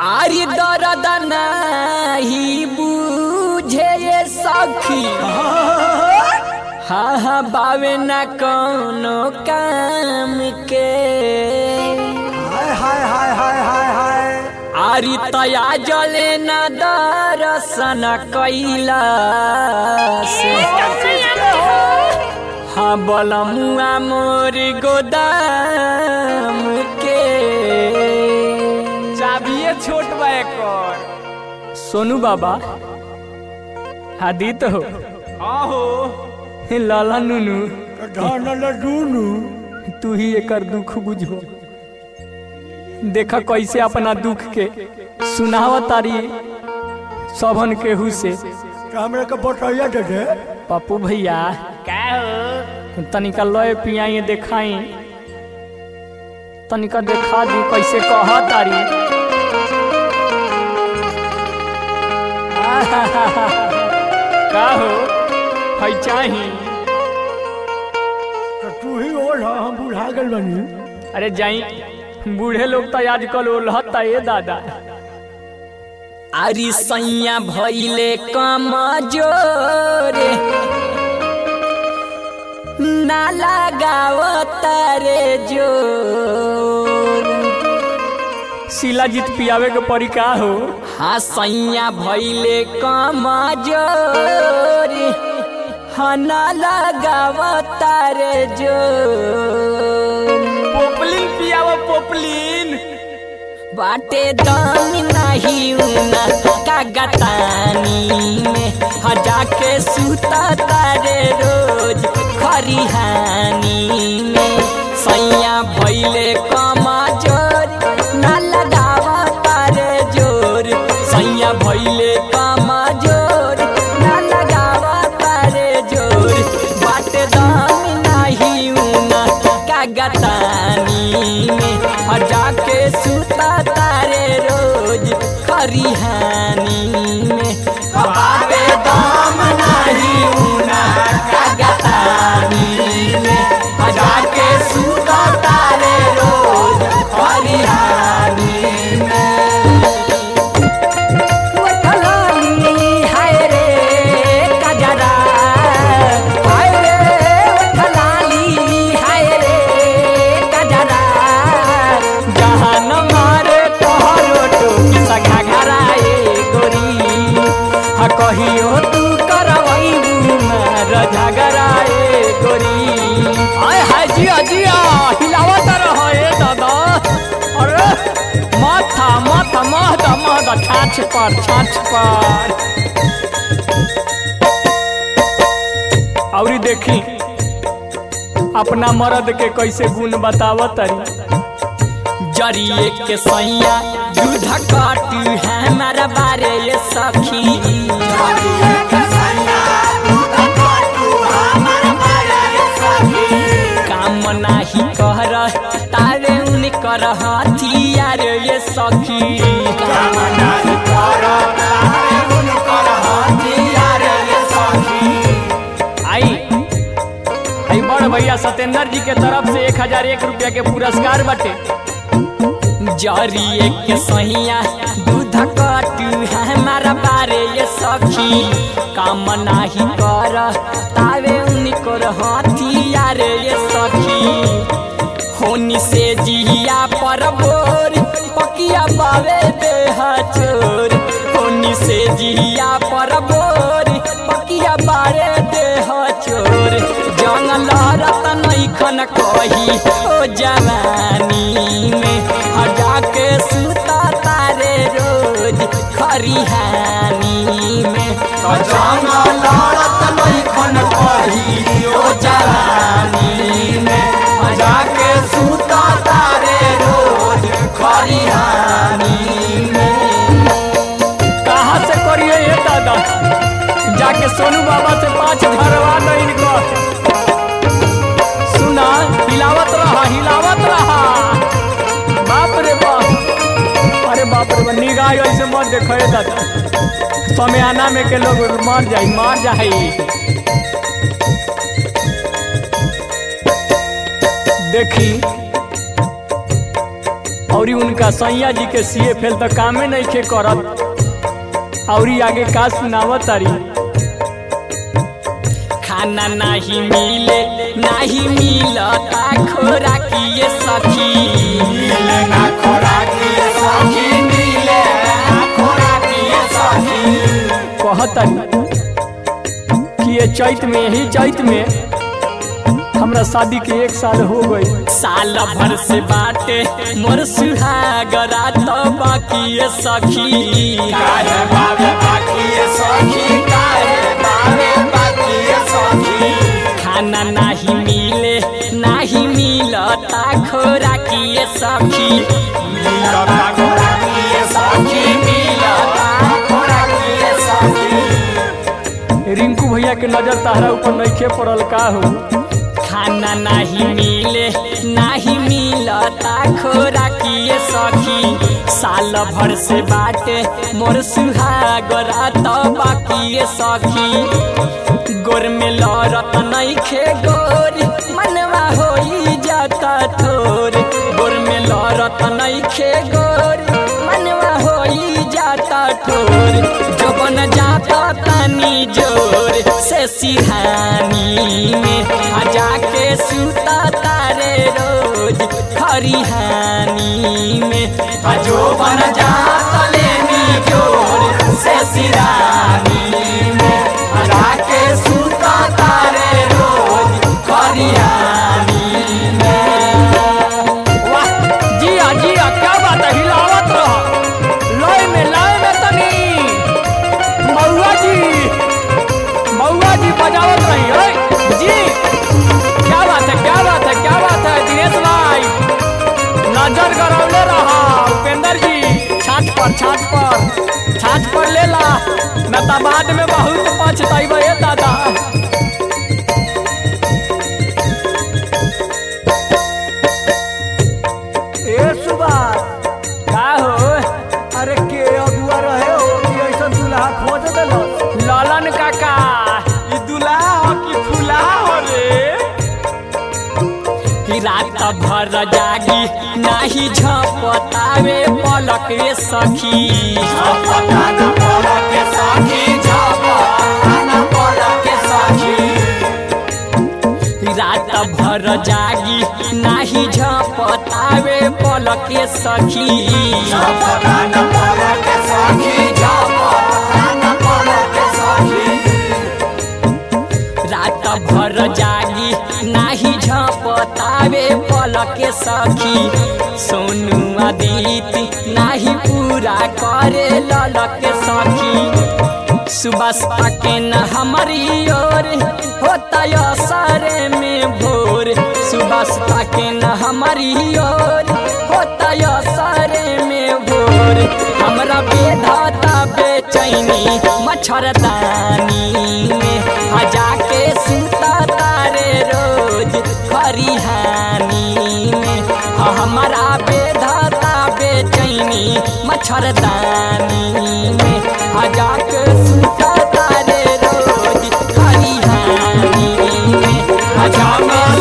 आरी दर्द नाही बुझे ये सखी हा हा बावे ना कोनो काम के हाय हाय हाय हाय हाय हाय आरी तया जले न दर्शन कैला से हाँ बलमुआ मोर गोदाम के चाबिए छोट बा एकर सोनू बाबा आदित हो हाँ हो लाला नुनू धन लडूनू तू ही एकर दुख बुझो देखा कैसे अपना दुख के सुनाव तारी सबन केहू से हमरा के बटैया दे दे पप्पू भैया का हो तनिका लय पियाई देखाई तनिका देखा दी कैसे कह तारी का हो है चाही तो तू ही ओढ़ हम बुढ़ा गेल बनी अरे जाई बूढ़े लोग तो आजकल ओलहता ये दादा अरे सैया भैले कम जोरे ना लगाव तारे जोर शिलाजीत पियावे के परी का हो हाँ सैया भैले कम जोरे हाँ ना लगाव तारे जोर पोपलिन पियावा पोपलिन बाटे दम नहीं उना कागतानी में हजा के सूता तारे रोज खरिहानी में सैया भैले कमा जोर ना लगावा तारे जोर सैया भैले कमा जोर ना लगावा तारे जोर बाटे दम नहीं उना कागतानी में हजा के सूता तारे रोज खरिहानी में बाटे दम नहीं उना कागतानी में हजा के सूता तारे रोज खरिहानी में उठलाली हाय रे कजरा हाय रे उठलाली हाय रे कजरा जहान मारे तोहरो टोकी सखा घराए गोरी हा कहियो तू करवैबू मार झगराए गोरी आय हाय जिया जिया हिलावत रह ए दादा अरे माथा माथा महदा महदा छाछ पर छाछ पर औरी देखी अपना मर्द के कैसे गुण बतावत तरी जरिए के सैया दूध काटू है हमारा बारे ये सखी काम नाही कर तारे उन कर हथियार ये सखी काम नाही कर तारे उन कर हथियार ये सखी आई आई बड़ भैया सत्येंद्र जी के तरफ से एक हजार एक रुपया के पुरस्कार बटे जरिए के सहिया दूध कटू है हमारा बारे ये सखी काम नाही कर तावे उनकर हथियार ये सखी होनी से जिया पर बोर पकिया बावे देह चोर होनी से जिया पर बोर पकिया बारे देह चोर जंगल रतन खन कही ओ जवानी में हजा के सुता तारे रोज खरिहानी में जंगल रतन खन कही ओ जवानी में हजा के सुता तारे रोज खरिहानी में कहाँ से करिए ये दादा जाके सोनू बाबा से पाँच भरवा दो इनको सुना हिलावत रहा हिलावत रहा बाप रे बाप अरे बाप रे बाप निगाह ऐसे मत देखो ये दादा समय आना में के लोग मर जाई मर जाई देखी औरी उनका सैया जी के सीए फेल तो कामे नहीं खे करत औरी आगे का सुनावत तारी खाना नहीं मिले नहीं मिलता खोराकिए सखी मिले ना खोराकी सखी मिले ना खोराकी सखी कहतन कि ये चैत में ही चैत में हमरा शादी के एक साल हो गई साल भर से बाटे मोर सुहागरा तो बाकी ये सखी काहे बाबे बाकी सखी काहे बाबे बाकी सखी खाना नहीं मिले नहीं मिलता खोराकी ये सखी मिलता खोराकी सखी मिलता खोराकी सखी रिंकू भैया के नजर तारा ऊपर नइखे पड़ल का हो खाना नहीं मिले नहीं मिलता खोराकी ये सखी साल भर से बाटे मोर सुहागरा तो बाकी ये सखी गोर में लड़त नइखे गोर मनवा होई जाता थोर गोर में लड़त नइखे गोर मनवा होई जाता ठोर जबन जाता तानी जोर से सिरहानी में आ जाके सुता तारे रोज खरिहानी में आ जो बन जाता लेनी जोर से सिरहानी में आ जाके सुता तारे रोज खरिहानी में वाह जिया जिया क्या बात है हिलावत रह लय में लय में तनी मौआ जी मौआ जी बजावत रही ओए जी क्या बात है क्या बात है क्या बात है दिनेश भाई नजर गरौले रहा उपेंद्र जी छाछ पर छाछ पर छाछ पर ले ला मैं तो बाद में बहुत पछताइब ए दादा ए सुबास का हो अरे के अगुआ रहे हो कि ऐसा दूल्हा खोज देलस ललन काका ई दुल्हा हो कि फुलाहा हो रे कि रात भर जागी नाही झपतावे पलक रे सखी पता न पड़ा के सखी झापा न पड़ा के सखी रात भर जागी नाही झपतावे पलक रे सखी पता न पड़ा के सखी झापा न पड़ा के सखी रात भर जागी नाही झपतावे पलक रे सखी सोनू आदित्य नाही पूरा करे ललक सखी सुबह के न हमारी ओर होता यो सारे में भोर सुबह के न हमारी ओर होता यो सारे में भोर हमरा बेधाता बेचैनी मच्छरदानी में आ जाके सुता तारे रोज खरिहानी में आ हमारा बेधाता बेचैनी मच्छरदानी में आ जाके सुता तारे रोज खरिहानी में आ जाके